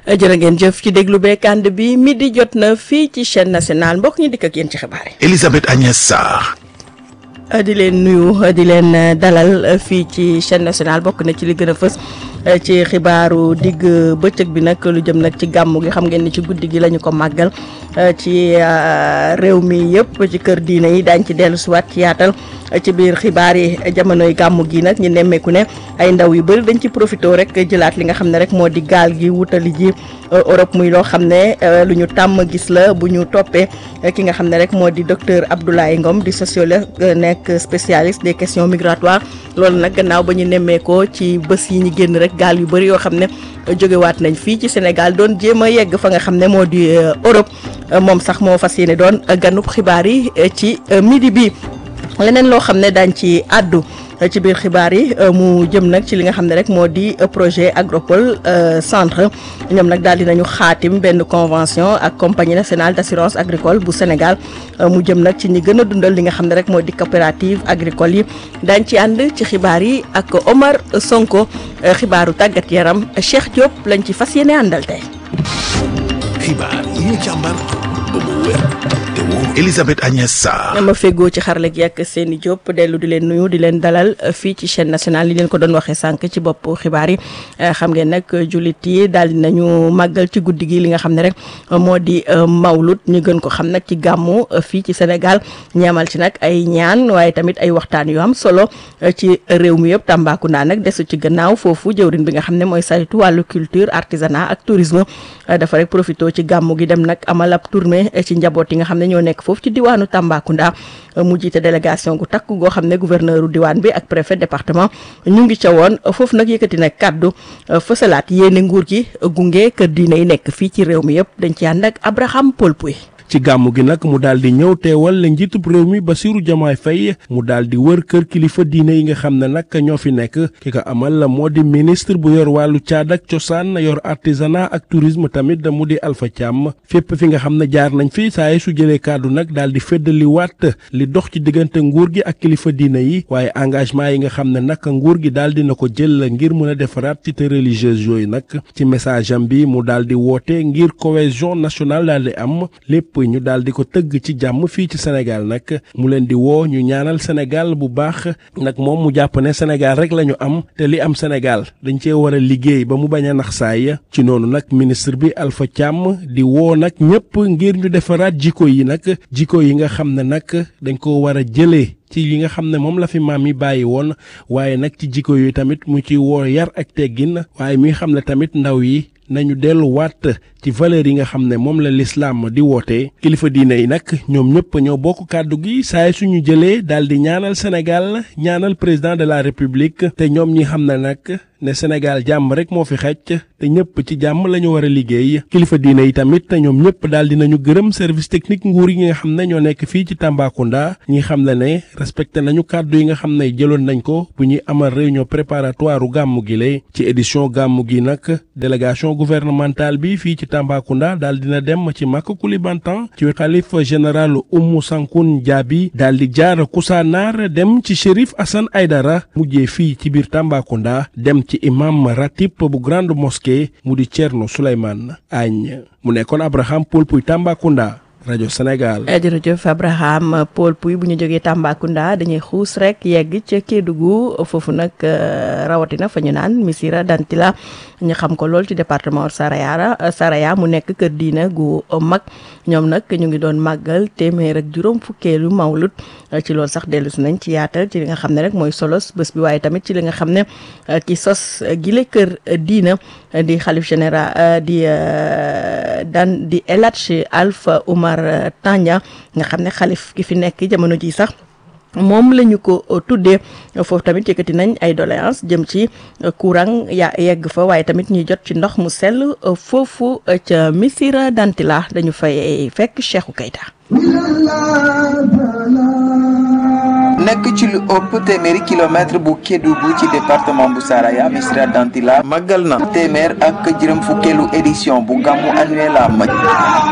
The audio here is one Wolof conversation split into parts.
jërë ngeen jëf ci déglu beeg ànd bi midi jot na fii ci chaîne nationale mbokk ñu dikk ak yéen ci xibaar yi. Elisabeth Agnès Sarr. di leen nuyu di leen dalal fii ci chaîne nationale bokk na ci li gën a fës ci xibaaru digg bëccëg bi nag lu jëm nag ci gàmmu gi xam ngeen ni ci guddi gi la ñu ko màggal ci réew mi yëpp ci kër diine yi daañ ci dellu siwaat ci yaatal ci biir xibaar yi jamonoy gàmmu gi nag ñu nemmeeku ne ay ndaw yu bëri dañ ci profité rek jëlaat li nga xam ne rek moo di gaal gi wutali ji Europe muy loo xam ne lu ñu tàmm gis la bu ñu toppee ki nga xam ne rek moo di docteur Abdoulaye Ngom di sociologue nekk spécialiste des questions migratoires loolu nag gannaaw ba ñu nemmeekoo ci bés yi ñu génn rek gaal yu bëri yoo xam ne jógewaat nañ fii ci Sénégal doon jéem a yegg fa nga xam ne moo di Europe moom sax moo fas yéene doon ganub xibaar yi ci midi bi leneen loo xam ne daañ ci àddu ci biir xibaar yi mu jëm nag ci li nga xam ne rek moo di projet agropole centre ñoom nag daal dinañu xaatim benn convention ak compagnie nationale d' assurance agricole bu Sénégal mu jëm nag ci ñi gën a dundal li nga xam ne rek moo di coopérative agricole yi daañ ci ànd ci xibaar yi ak Omar Sonko xibaaru tàggat yaram Cheikh Diop lañ ci fas yéene àndal tey. xibaar yi ñu càmbar ba mu wér te wóor Elisabeth Agnès Sarr. ma feggoo ci xarale gi ak seeni Diop dellu di leen nuyu di leen dalal fii ci chaîne nationale li leen ko doon waxee sànq ci bopp xibaar yi xam ngeen nag jullit yi daal di nañu màggal ci guddi gi li nga xam ne rek moo di mawlud ñu gën ko xam nag ci gàmmu fii ci Sénégal ñaamal ci nag ay ñaan waaye tamit ay waxtaan yu am solo ci réew mi yëpp Tambacounda nag desu ci gannaaw foofu jëwrin bi nga xam ne mooy saytu wàllu culture artisanat ak tourisme dafa rek profité ci gàmmu gi dem nag amal ab tournée ci njaboot yi nga xam ne ñoo nekk foofu ci diwaanu Tambacounda mu jiite délégation gu takk goo xam ne gouverneur diwaan bi ak préfet département ñu ngi ca woon foofu nag yëkkati nag kàddu fësalaat yéene nguur gi gunge kër diine yi nekk fii ci réew mi yëpp dañ ci ànd ak Abraham Paul Pouy ci gàmmu gi nag mu daal di ñëw teewal la njiitub réew mi Bassirou Diomaye Faye mu daal di wër kër kilifa diine yi nga xam ne nag ñoo fi nekk ki ko amal moo di ministre bu yor wàllu caad ak cosaan yor artisanat ak tourisme tamit mu di Alpha Thiam fépp fi nga xam ne jaar nañ fi saa yi su jëlee kàddu nag daal di feddali waat li dox ci diggante nguur gi ak kilifa diine yi waaye engagement yi nga xam ne nag nguur gi daal dina ko jël ngir mën a defaraat cité religieuse yooyu nag ci message am bi mu daal di woote ngir cohésion nationale daal di am lépp ñu daal di ko tëgg ci jàmm fii ci Sénégal nag mu leen di woo ñu ñaanal Sénégal bu baax nag moom mu jàpp ne Sénégal rek la ñu am te li am Sénégal dañ cee war a liggéey ba mu bañ a nax saay ci noonu nag ministre bi Alpha Thiam di woo nag ñëpp ngir ñu defaraat jikko yi nag jikko yi nga xam ne nag dañ ko war a jëlee ci yi nga xam ne moom la fi maam yi bàyyi woon waaye nag ci jikko yooyu tamit mu ci woo yar ak teggin waaye mi xam ne tamit ndaw yi nañu delluwaat ci valeur yi nga xam ne moom la lislaam di woote kilifa diine yi nag ñoom ñëpp ñoo bokk kàddu gi saay suñu jëlee daal di ñaanal Sénégal ñaanal président de la république te ñoom ñi xam ne nag ne Sénégal jàmm rek moo fi xecc te ñëpp ci jàmm la ñu war a liggéey kilifa diine yi tamit ñoom ñëpp daal di nañu gërëm service technique nguur yi nga xam ne ñoo nekk fii ci Tambacounda ñi xam ne ne respecté nañu kàddu yi nga xam ne jëloon nañ ko bu ñuy amal réunion préparatoire gàmmu gi lay ci édition gàmmu gi nag délégation gouvernementale bi fii ci Tambacounda daal dina dem ci Maka Koulibantang ci xalif général Oumou Sankoun Diaby daal di jaar Koussanar dem ci Chérif Assane Aydara mujjee fii ci biir Tambacounda dem ci imam ratib bu grande mosquée mu di Thierno Souleymane Agne mu nekkoon Abraham Paul Pouy Tambacounda rajo Sénégal. jërëjëf Abraham Paul Pouy bu ñu jógee Tambacounda dañuy xuus rek yegg ca Kédougou foofu nag rawatina fa ñu naan Missirah Dantila ñu xam ko lool ci département Saraya Saraya mu nekk kër diina gu mag ñoom nag ñu ngi doon màggal téeméer ak juróom fukkeelu mawlud ci loolu sax dellu si nañ ci yaatal ci li nga xam ne rek mooy solos bés bi waaye tamit ci li nga xam ne ki sos gile kër diina di xalif général di dan di El Hadji Alpha Oumar Tanja nga xam ne xalif ki fi nekk jamono ji sax moom la ñu ko tuddee foofu tamit yëkkati nañ ay doléance jëm ci courant ya yegg fa waaye tamit ñuy jot ci ndox mu sell foofu ca Missirah Dantila dañu fay fekk Cheikhou Keita nekk ci lu ëpp téeméeri kilomètre bu Kédougou ci département bu Saraya Missirah Dantila màggal na téeméer ak juróom fukkeelu édition bu gàmmu annuel am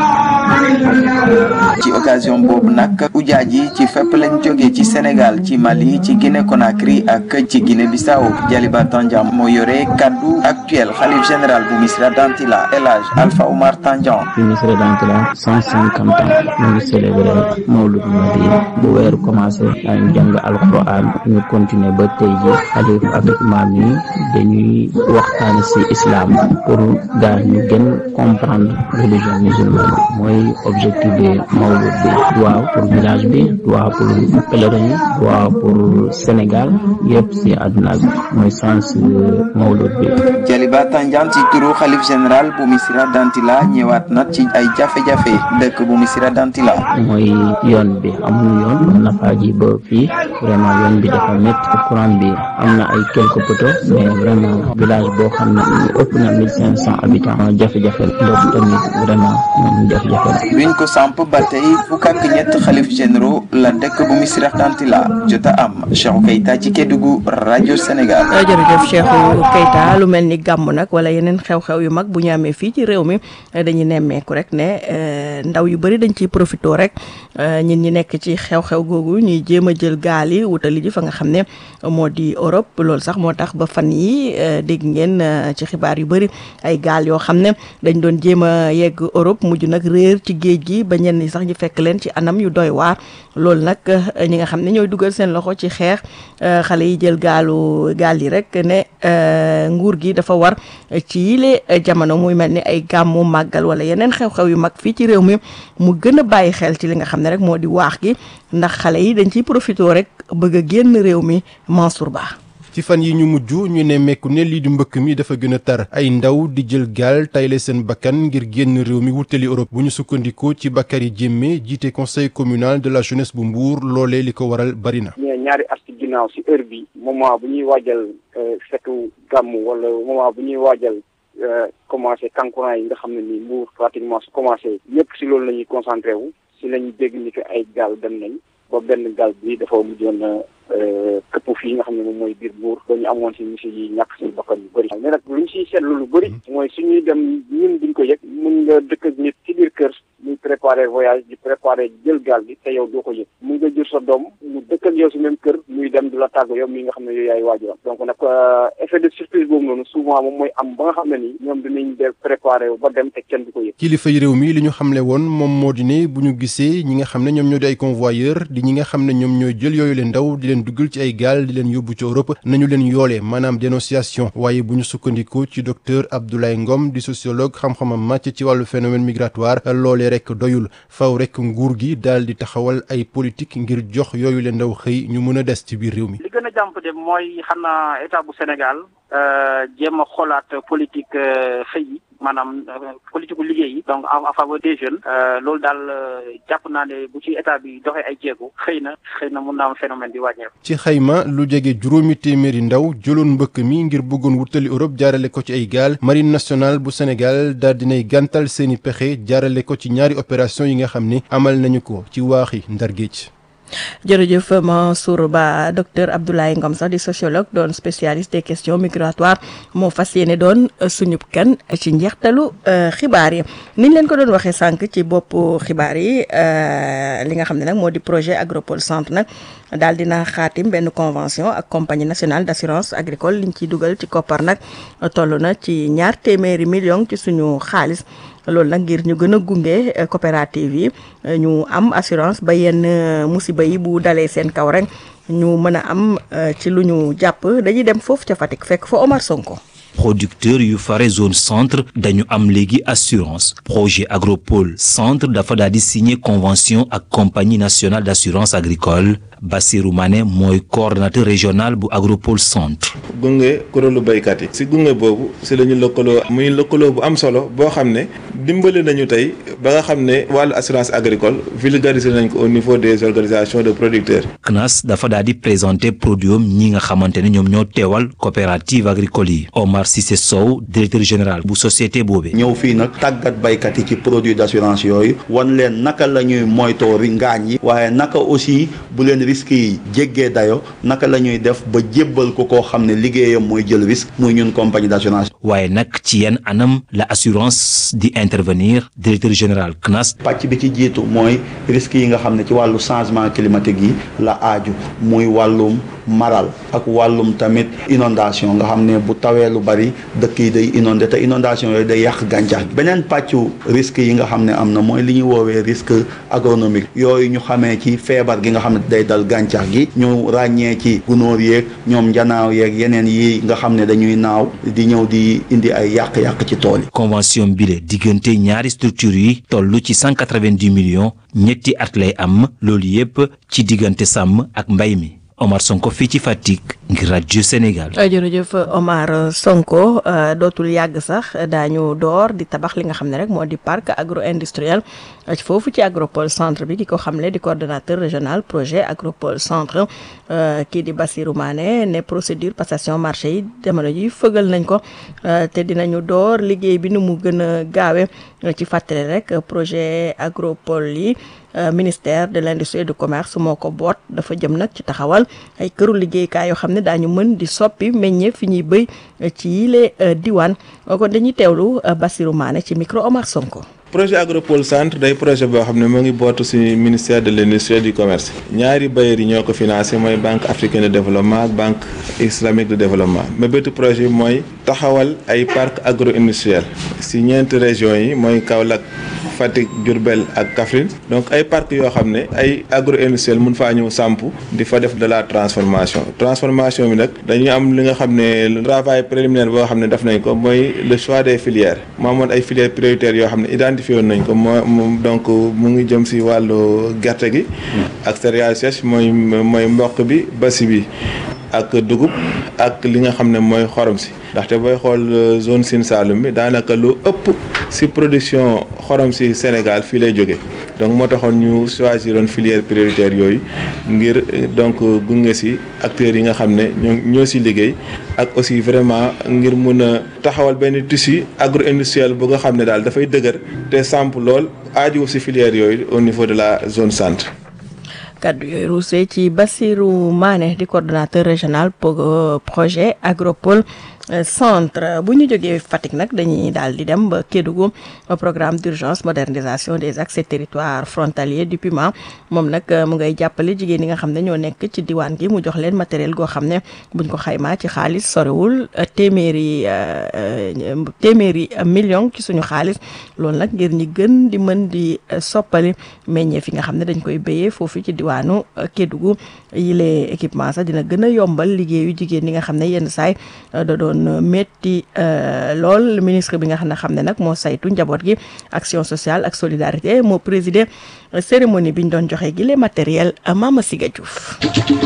ci occasion boobu nag ujaaj yi ci fépp lañ jógee ci Sénégal ci Mali ci Guinée Conakry ak ci Guinée Bissau Jaliba Tandian moo yore kaddu actuel xalif général bu Missirah Dantila El Hadj Alpha Oumar Tandian fi Missirah Dantila cent cinquante ans ñu ngi célébré Mawlud Nabi bu weeru commencé daañu jàng alquran ñu continuer ba tey ji xalif ak imam yi dañuy waxtaan ci islam pour gaa ñu gën comprendre religion musulmane mooy objectif bi Mawlud bi duwaaw pour village bi duwaaw pour pèlerin yi duwaaw pour Sénégal yëpp ci àdduna bi mooy sens Mawlud bi Jaliba Tandian ci turu xalif général bu Missirah Dantila ñëwaat na ci ay jafe-jafe dëkk bu Missirah Dantila mooy yoon bi amul yoon mën na faa ji ba fii vraiment yoon bi dafa métti courant bi am na ay quelques poteaux mais vraiment village boo xam ne ëpp na mille cinq cent habitants jafe-jafe ndox tamit vraiment moom jafe-jafe la biñ ko samp ba tey fukk ak ñett xalif généraux la dëkk bu Missirah Dantila jot a am Cheikhou Keita ci Kédougou rajo Sénégal. jërëjëf Cheikhou Keita lu mel ni gàmm nag wala yeneen xew-xew yu mag bu ñu amee fii ci réew mi dañuy nemmeeku rek ne ndaw yu bëri dañ ciy profité rek ñin ñi nekk ci xew-xew googu ñuy jéem a jël gaal yi wutali ji fa nga xam ne moo di Europe loolu sax moo tax ba fan yi dégg ngeen ci xibaar yu bëri ay gaal yoo xam ne dañ doon jéem a yegg Europe mujj nag réer ci géej gi ba ñenn ñi sax ñu fekk leen ci anam yu doy waar loolu nag ñi nga xam ne ñooy dugal seen loxo ci xeex xale yi jël gaalu gaal yi rek ne nguur gi dafa war ci yile jamono muy mel ni ay gàmmu màggal wala yeneen xew-xew yu mag fii ci réew mi mu gën a bàyyi xel ci li nga xam ne rek moo di waax gi ndax xale yi dañ ciy profité rek bëgg a génn réew mi Mansour Ba ci fan yi ñu mujj ñu ne mekku ne lii di mbëkk mi dafa gën a tar ay ndaw di jël gaal tayle seen bakkan ngir génn réew mi wutali Europe bu ñu sukkandikoo ci Bakary Diémé jiite conseil communal de la jeunesse bu Mbour loolee li ko waral bari na. ñaari at ci ginnaaw si heure bi moment bu ñuy waajal fetu gàmm wala moment bu ñuy waajal commencé kankurang yi nga xam ne ni Mbour pratiquement su commencé ñëpp si loolu la ñuy concentré wu si la ñuy dégg ni que ay gaal dem nañ ba benn gaal bi dafa mujjoon këpp fii nga xam ne moom mooy biir buur ba ñu amoon si monsieur yi ñàkk si bakkan yu bëri mais nag lu ñu siy seetlu lu bëri mooy suñuy dem ñun duñ ko yëg mun nga dëkk ak nit ci biir kër muy préparer voyage di préparer jël gaal bi te yow doo ko yëg mun nga jur sa doom mu dëkk ak yow si même kër muy dem di la tàgg yow mi nga xam ne yow yaay waajuram donc nag effet de surprise boobu noonu souvent moom mooy am ba nga xam ne nii ñoom dinañ de préparer ba dem te kenn du ko yëg kilifa yi réew mi li ñu xamle woon moom moo di ne bu ñu gisee ñi nga xam ne ñoom ñoo di ay convoyeur di ñi nga xam ne ñoom ñooy jël yooyu leen ndaw di leen duggal ci ay gaal di leen yóbbu ci Europe nañu leen yoolee maanaam dénonciation waaye bu ñu sukkandikoo ci docteur Abdoulaye Ngom di sociologue xam-xamam màcc ci wàllu phénomène migratoire loolee rek doyul faw rek nguur gi daal di taxawal ay politique ngir jox yooyu leen ndaw xëy ñu mën a des ci biir réew mi. li gën a jàmp de mooy xam naa état bu Sénégal jéem a xoolaat politique xëy yi maanaam politique gu liggéey yi donc en faveur des jeunes loolu daal jàpp naa ne bu ci état bi doxee ay jéego xëy na xëy na mun naa am phénomène bi wàññeeku. ci xayma lu jege juróomi téeméeri ndaw jëloon mbëkk mi ngir bëggoon wutali Europe jaarale ko ci ay gaal marine nationale bu Sénégal daal dinay gàntal seeni pexe jaarale ko ci ñaari opération yi nga xam ni amal nañu ko ci waaxi Ndar Géej. jërëjëf Mansour Ba docteur Abdoulaye Ngom sax di sociologue doon spécialiste des questions migratoires moo fas yéene doon suñu kan ci njeextalu xibaar yi niñ leen ko doon waxee sànq ci bopp xibaar yi li nga xam ne nag moo di projet Agropole centre nag daal dina xaatim benn convention ak compagnie nationale d'assurance agricole liñ ciy dugal ci koppar nag toll na ci ñaar téeméeri million ci suñu xaalis loolu nag ngir ñu gën a gunge coopérative yi ñu am assurance ba yenn musiba yi bu dalee seen kaw rek ñu mën a am ci lu ñu jàpp dañuy dem foofu ca Fatick fekk fa Omar Sonko. producteur yu fare zone centre dañu am léegi assurance projet agropole centre dafa daal di signer convention ak compagnie nationale d'assurance agricole Bassirou Mané mooy coordonnateur régional bu agropole centre gunge kuréelu béykat yi si gunge boobu si la ñu lëkkaloo muy lëkkaloo bu am solo boo xam ne dimbali nañu tey ba nga xam ne wàllu assurance agricole vulgarisé nañ ko au niveau des organisations de producteurs CNAS dafa daal di présenter produit ñi nga xamante ne ñoom ñoo teewal coopérative agricole yi Omar Cissé Sow directeur général bu société boobee. ñëw fii nag tàggat baykat yi ci produit d'assurance yooyu wan leen naka la ñuy moytoo ri ngaañ yi waaye naka aussi bu leen risques yi jéggee dayo naka la ñuy def ba jébbal ko koo xam ne liggéeyam mooy jël risque muy ñun compagnie d'assurance waaye nag ci yenn anam la assurance di intervenir directeur général CNAS pàcc bi ci jiitu mooy risques yi nga xam ne ci wàllu changement climatique yi la aaju muy wàllum maral ak wàllum tamit inondation nga xam ne bu tawee lu bari dëkk yi day inondé te inondation yooyu day yàq gàncax gi beneen pàccu risque yi nga xam ne am na mooy li ñuy woowee risque agronomique yooyu ñu xamee ci feebar gi nga xam ne day dal gàncax gi ñu ràññee ci gunóor yeeg ñoom njanaaw yeeg yeneen yi nga xam ne dañuy naaw di ñëw di indi ay yàq-yàq ci tool yi convention bile diggante ñaari structure yi toll ci 190 millions ñetti at lay am loolu yépp ci diggante sàmm ak mbay mi Omar Sonko fii ci Fatick ngir rajo Sénégal. jërëjëf Omar Sonko dootul yàgg sax daañu door di tabax li nga xam ne rek moo di parc agro industriel foofu ci agropole centre bi ki ko xamle di coordonnateur régional projet agropole centre kii di Bassirou Mané ne procédure passation marché yi jamono ji fëgal nañ ko te dinañu door liggéey bi nu mu gën a gaawe ci fàttali rek projet agropole yi. ministère de l'industrie et du commerce moo ko boot dafa jëm nag ci taxawal ay këru liggéeykaay yoo xam ne daañu mën di soppi meññeef fi ñuy bëy ci yile diwaan kon dañuy teewlu Bassirou Mané ci micro Omar Sonko. projet agropole centre day projet boo xam ne moo ngi bootu ci ministère de l'industrie et du commerce ñaari bailleurs yi ñoo ko financé mooy banque africaine de développement ak banque islamique de développement mais bétu projet bi mooy taxawal ay parc agro industriel ci ñeenti régions yi mooy Kaolack Fatick Diourbel ak Kaffrine donc ay parc yoo xam ne ay agro industriel mun faa ñëw samp di fa def de la transformation transformation bi nag dañuy am li nga xam ne travail préliminaire boo xam ne def nañ ko mooy le choix des filières moo amoon ay filières prioritaires yoo xam ne identifié woon nañ ko moo donc mu ngi jëm ci wàllu gerte gi ak céréales sèches mooy mooy mboq bi basi bi ak dugub ak li nga xam ne mooy xorom si ndaxte booy xool zone Sine Saloum bi daanaka lu ëpp ci production xorom si Sénégal fii lay jóge donc moo taxoon ñu choisiroon filière prioritaire yooyu ngir donc gunge ci acteurs yi nga xam ne ñoo ñoo ci liggéey ak aussi vraiment ngir mun a taxawal benn tissu agro industriel bu nga xam ne daal dafay dëgër te samp lool aaju ci filière yooyu au niveau de la zone centre. kaddu yooyu ruusee ci Bassirou Mané di coordonnateur régional projet agropole centre bu ñu jógee Fatick nag dañuy daal di dem ba Kédougou programme d'urgence modernisation des accès territoires frontaliers du PUMA moom nag mu ngay jàppale jigéen ñi nga xam ne ñoo nekk ci diwaan gi mu jox leen matériel goo xam ne buñ ko xaymaa ci xaalis sorewul téeméeri téeméeri million ci suñu xaalis loolu nag ngir ñi gën di mën di soppali meññeef yi nga xam ne dañ koy béyee foofu ci diwaanu Kédougou yile équipement sax dina gën a yombal liggéeyu jigéen ñi nga xam ne yenn saay da doon metti lool ministre bi nga xam ne xam ne nag moo saytu njaboot gi action sociale ak solidarité moo présider cérémonie bi ñu doon joxe gi les matériel Mama Siga Diouf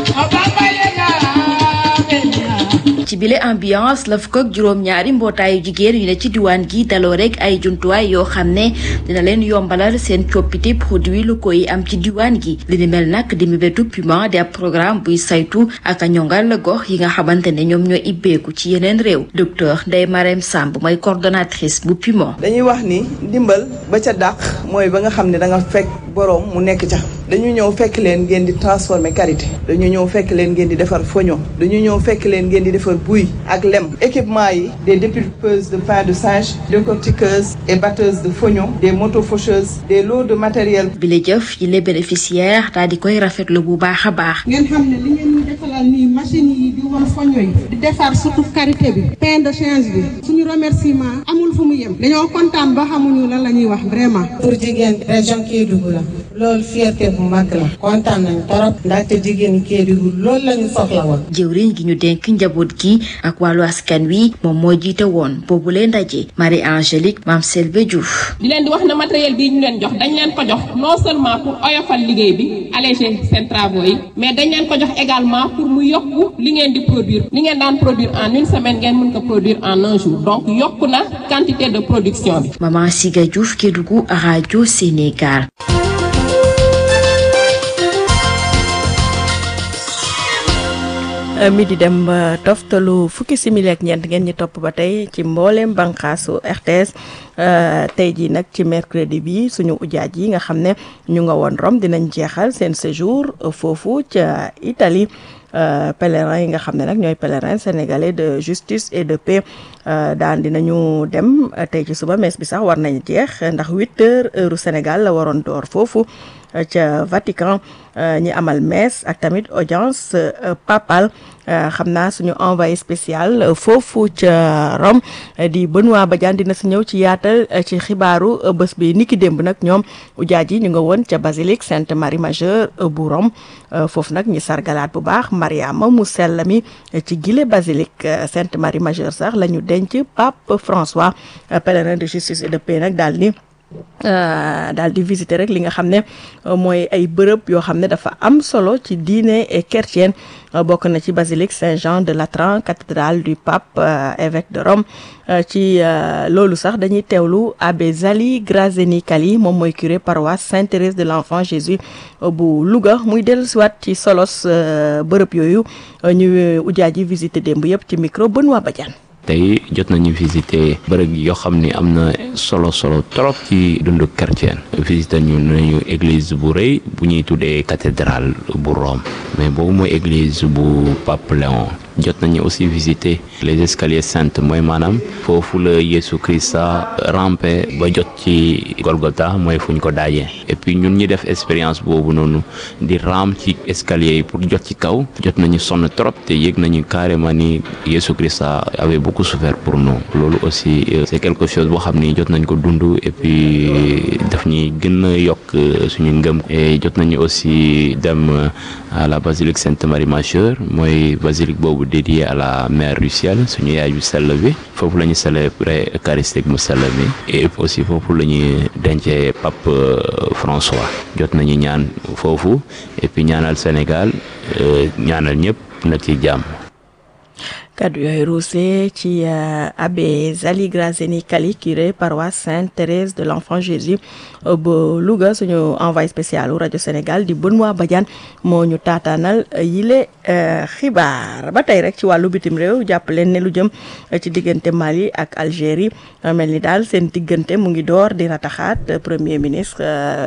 ci bile ambiance la fukk ak juróom-ñaari mbootaayu jigéen yu ne ci diwaan gi daloo rek ay jumtuwaay yoo xam ne dina leen yombalal seen coppite produit locaux yi am ci diwaan gi li ni mel nag di mébétu PUMA di ab programme buy saytu ak a ñongal gox yi nga xamante ne ñoom ñoo ibbeeku ci yeneen réew docteur Ndeye Marème Samb mooy coordonnatrice bu PUMA. dañuy wax ni ndimbal ba ca dàq mooy ba nga xam ne da nga fekk boroom mu nekk ca dañu ñëw fekk leen ngeen di transformer karité dañu ñëw fekk leen ngeen di defar foño dañu ñëw fekk leen ngeen di defar buy ak lem équipement yi des dépulpeuses de pain de singe décortiqueuses et batteuses de foignon des motofaucheuses des lots de matériel bi la jëf yi les bénéficiaires daal di koy rafetlu bu baax a baax ngeen xam ne li ngeen ñu defalal nii machine yi di wal foño yi di defar surtout karité bi pain de change bi suñu remerciement amul fu mu yem dañoo kontaan ba xamuñu lan la ñuy wax vraiment pour jigéen région Kédougou la loolu fierté bu mag la kontaan nañu torop ndaxte jigéen Kédougou loolu la ñu soxla woon jëwriñ gi ñu dénk njaboot gi ak wàllu askan wi moom moo jiite woon boobu leen ndaje Marie Angélique Mame Selve Diouf di leen di wax ne matériel bii ñu leen jox dañ leen ko jox non seulement pour oyofal liggéey bi alléger seen travaux yi mais dañ leen ko jox également pour mu yokku li ngeen di produire li ngeen daan produire en une semaine ngeen mën ko produire en un jour donc yokku na quantité de production bi. Maman Siga Diouf Kédougou rajo Sénégal. mi di dem ba toftalu fukki simili ak ñeent ngeen ñi topp ba tey ci mbooleem banqaasu RTS tey jii nag ci mercredi bi suñu ujaaj yi nga xam ne ñu nga woon Rome dinañ jeexal seen séjour foofu ca Italie pèlerins yi nga xam ne nag ñooy pèlerins sénégalais de justice et de paix daan dinañu dem tey ci suba mees bi sax war nañ jeex ndax huit heures heure Sénégal la waroon door foofu ca Vatican ñi amal messe ak tamit audience papale xam naa suñu envoyé spécial foofu ca Rome di Benoît Badiane dina si ñëw ci yaatal ci xibaaru bés bi niki démb nag ñoom ujaaj yi ñu nga woon ca basilique Sainte Marie Majeure bu Rome foofu nag ñi sargalaat bu baax Mariama mu sell mi ci gile basilique Sainte Marie Majeure sax la ñu denc Pape François pèlerin de justice et de paix nag daal ni daal di visiter rek li nga xam ne mooy ay bërëb yoo xam ne dafa am solo ci diine chrétienne bokk na ci basilique Saint-Jean de Latran cathédrale du pape évêque de Rome ci loolu sax dañuy teewlu abbé Zali Grazeni Kali moom mooy curé paroisse Sainte-Thérèse de l'Enfant Jésus bu Louga muy dellusiwaat ci solos bërëb yooyu ñu ujaa ji visiter démb yëpp ci micro Benoît Badiane tey jot nañu visiter bërëb yoo xam ni am na solo solo trop ci dundu chrétien visiter ñu nañu église bu rëy bu ñuy tuddee cathédrale bu Rome mais boobu mooy église bu Pape Léon jot nañu aussi visiter les escaliers saints mooy maanaam foofu la Yesu Christa rampé ba jot ci Golgotha mooy fu ñu ko daajee et puis ñun ñi def expérience boobu noonu di ram ci escalier yi pour jot ci kaw jot nañu sonn trop te yëg nañu carrément ni Yesu Christa avait beaucoup souffert pour nous loolu aussi c'est quelque chose boo xam ni jot nañ ko dund et puis daf ñuy gën a yokk suñu ngëm et jot nañu aussi dem à la basilique Sainte Marie Majeure mooy basilique boobu dédié à la mère du ciel suñu yaay bu sell bi foofu la ñu célébrer eucharistique mu sell bi et aussi foofu la ñuy dencee pape François jot nañu ñaan foofu et puis ñaanal Sénégal ñaanal ñëpp nag ci jàmm kaddu yooyu ruuse ci abbé Zali Grazeni Kali curé paroisse Sainte-Thérèse de l'Enfant Jésus ba Louga suñu envoyé spécial u rajo Sénégal di Benoît Badiane moo ñu taataanal yile xibaar ba tey rek ci wàllu bitim réew jàpp leen ne lu jëm ci diggante Mali ak Algérie mel ni daal seen diggante mu ngi door di rataxaat premier ministre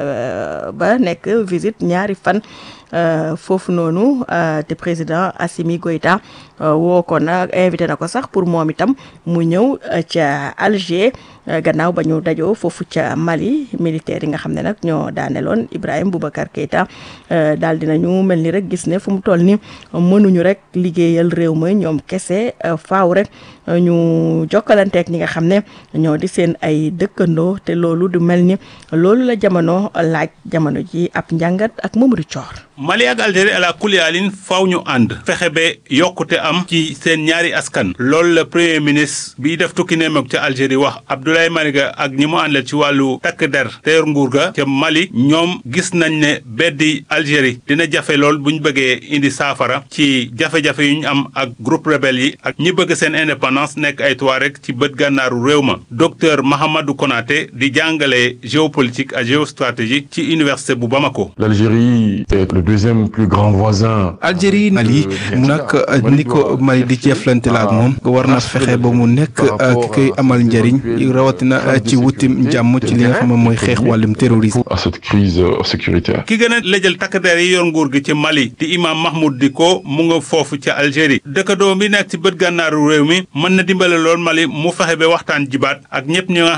ba nekk visite ñaari fan foofu noonu te président Assimi Goïta woo ko na invité na ko sax pour moom itam mu ñëw ca Alger gannaaw ba ñu dajoo foofu ca Mali militaire yi nga xam ne nag ñoo daaneloon Ibrahim Boubacar Keïta daal dinañu mel ni rek gis ne fu mu toll ni mënuñu rek liggéeyal réew ma ñoom kese faaw rek ñu jokkalanteeg ñi nga xam ne ñoo di seen ay dëkkandoo te loolu du mel ni loolu la jamono laaj jamono ji ab njàngat ak Mamadou Thior. Mali ak Algérie ala kuliyaalin faaw ñu ànd fexe ba yokkute am ci seen ñaari askan loolu la premier ministre bi def tukki nemeek ca Algérie wax Abdoulaye Mariga ak ñi mu àndal ci wàllu takk der te yor nguur ga ca Mali ñoom gis nañ ne beddi Algérie dina jafe lool bu ñu bëggee indi saafara ci jafe-jafe yu ñu am ak groupe rebelle yi ak ñi bëgg seen indépendance nekk ay Touareg ci bët gànnaaru réew ma docteur Mahamadou Konaté di jàngale géopolitique ak géostratégie ci université bu Bamako. L'Algérie est le deuxième plus grand voisin. Algérie Mali nag ni ko Mali di jëflante la ak moom war na fexe ba mu nekk ki koy amal njëriñ rawatina ci wutim jàmm ci li nga xam ne mooy xeex wàllum terrorisme. à cette crise sécuritaire. ki gën a lëjal takk der yi yor nguur gi ci Mali di imam Mahmoud Dicko mu nga foofu ca Algérie dëkkandoo bi nekk ci bët gànnaaru réew mi mën na dimbale lool Mali mu fexe ba waxtaan jibaat ak ñëpp ñi nga